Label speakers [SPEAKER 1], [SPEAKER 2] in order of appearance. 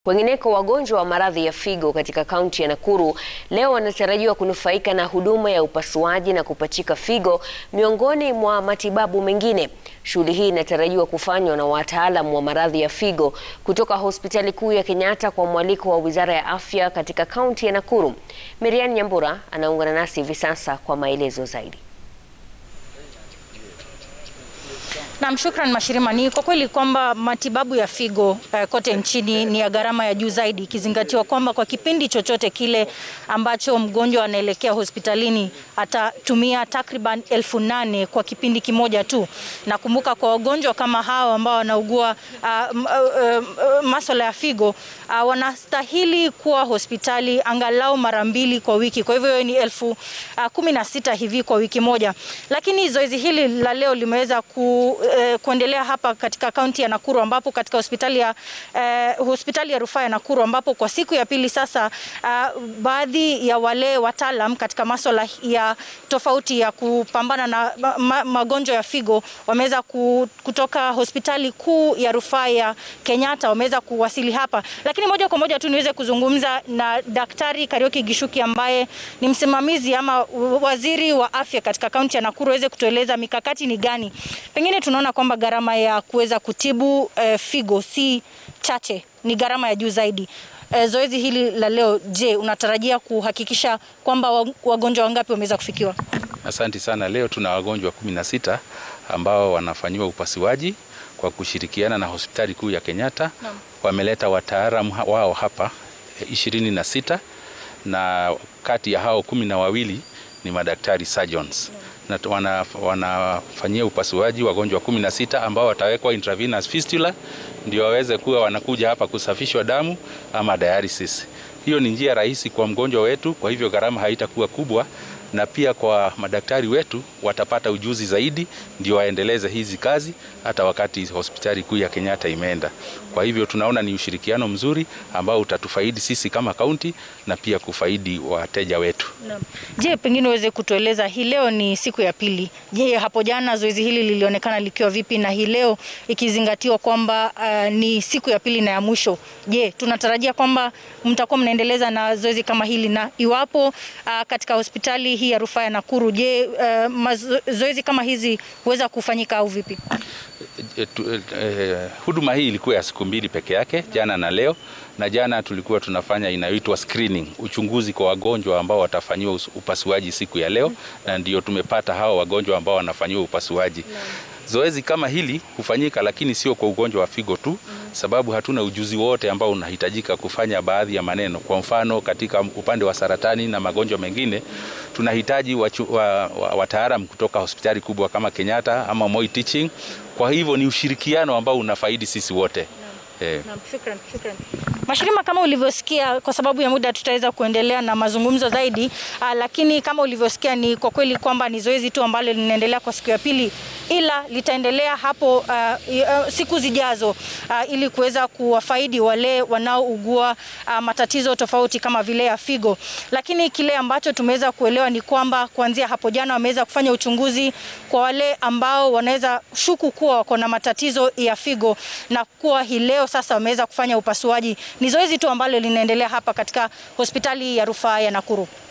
[SPEAKER 1] Wengineko, wagonjwa wa maradhi ya figo katika kaunti ya Nakuru leo wanatarajiwa kunufaika na huduma ya upasuaji na kupachika figo miongoni mwa matibabu mengine. Shughuli hii inatarajiwa kufanywa na wataalamu wa maradhi ya figo kutoka hospitali kuu ya Kenyatta kwa mwaliko wa Wizara ya Afya katika kaunti ya Nakuru. Miriam Nyambura anaungana nasi hivi sasa kwa maelezo zaidi.
[SPEAKER 2] Naam, shukran Mashirima. Ni kwa kweli kwamba matibabu ya figo eh, kote nchini ni ya gharama ya juu zaidi, ikizingatiwa kwamba kwa kipindi chochote kile ambacho mgonjwa anaelekea hospitalini atatumia takriban elfu nane kwa kipindi kimoja tu. Nakumbuka kwa wagonjwa kama hawa ambao wanaugua uh, uh, uh, masuala ya figo uh, wanastahili kuwa hospitali angalau mara mbili kwa wiki. Kwa hivyo ni elfu uh, kumi na sita hivi kwa wiki moja, lakini zoezi hili la leo limeweza ku eh, kuendelea hapa katika kaunti ya Nakuru ambapo katika hospitali ya eh, hospitali ya rufaa ya Nakuru ambapo kwa siku ya pili sasa uh, baadhi ya wale wataalam katika masuala ya tofauti ya kupambana na ma magonjwa ya figo wameweza kutoka hospitali kuu ya rufaa ya Kenyatta wameweza kuwasili hapa, lakini moja kwa moja tu niweze kuzungumza na Daktari Karioki Gishuki ambaye ni msimamizi ama waziri wa afya katika kaunti ya Nakuru aweze kutueleza mikakati ni gani. Pengine tunaona kwamba gharama ya kuweza kutibu eh, figo si chache, ni gharama ya juu zaidi. Eh, zoezi hili la leo, je, unatarajia kuhakikisha kwamba wagonjwa wangapi wameweza kufikiwa?
[SPEAKER 3] Asante sana. Leo tuna wagonjwa kumi na sita ambao wanafanyiwa upasuaji kwa kushirikiana na hospitali kuu ya Kenyatta. Wameleta wataalamu wao hapa ishirini na sita na kati ya hao kumi na wawili ni madaktari surgeons na wanafanyia wana upasuaji wagonjwa kumi na sita ambao watawekwa intravenous fistula ndio waweze kuwa wanakuja hapa kusafishwa damu ama dialysis. Hiyo ni njia rahisi kwa mgonjwa wetu, kwa hivyo gharama haitakuwa kubwa, na pia kwa madaktari wetu watapata ujuzi zaidi, ndio waendeleze hizi kazi hata wakati hospitali kuu ya Kenyatta imeenda. Kwa hivyo tunaona ni ushirikiano mzuri ambao utatufaidi sisi kama kaunti na pia kufaidi wateja wetu.
[SPEAKER 2] No. Je, pengine uweze kutueleza hii leo ni siku ya pili. Je, hapo jana zoezi hili lilionekana likiwa vipi na hii leo ikizingatiwa kwamba uh, ni siku ya pili na ya mwisho. Je, tunatarajia kwamba mtakuwa mnaendeleza na zoezi kama hili na iwapo uh, katika hospitali hii ya rufaa ya Nakuru, je, uh, mazoezi kama hizi huweza kufanyika au vipi?
[SPEAKER 3] E, tu, e, huduma hii ilikuwa ya siku mbili peke yake, jana na leo. Na jana tulikuwa tunafanya inayoitwa screening, uchunguzi kwa wagonjwa ambao watafanyiwa upasuaji siku ya leo, na ndio tumepata hao wagonjwa ambao wanafanyiwa upasuaji. Zoezi kama hili hufanyika, lakini sio kwa ugonjwa wa figo tu, sababu hatuna ujuzi wote ambao unahitajika kufanya baadhi ya maneno. Kwa mfano, katika upande wa saratani na magonjwa mengine tunahitaji wataalam wa, wa kutoka hospitali kubwa kama Kenyatta ama Moi Teaching. Kwa hivyo ni ushirikiano ambao unafaidi sisi wote.
[SPEAKER 2] Eh. Na, shukran, shukran. Mashirima, kama ulivyosikia, kwa sababu ya muda tutaweza kuendelea na mazungumzo zaidi aa, lakini kama ulivyosikia ni kwa kweli kwamba ni zoezi tu ambalo linaendelea kwa siku ya pili, ila litaendelea hapo uh, uh, siku zijazo uh, ili kuweza kuwafaidi wale wanaougua uh, matatizo tofauti kama vile ya figo. Lakini kile ambacho tumeweza kuelewa ni kwamba kuanzia hapo jana wameweza kufanya uchunguzi kwa wale ambao wanaweza shuku kuwa wako na matatizo ya figo na kuwa hii leo sasa wameweza kufanya upasuaji. Ni zoezi tu ambalo linaendelea hapa katika hospitali ya rufaa ya Nakuru.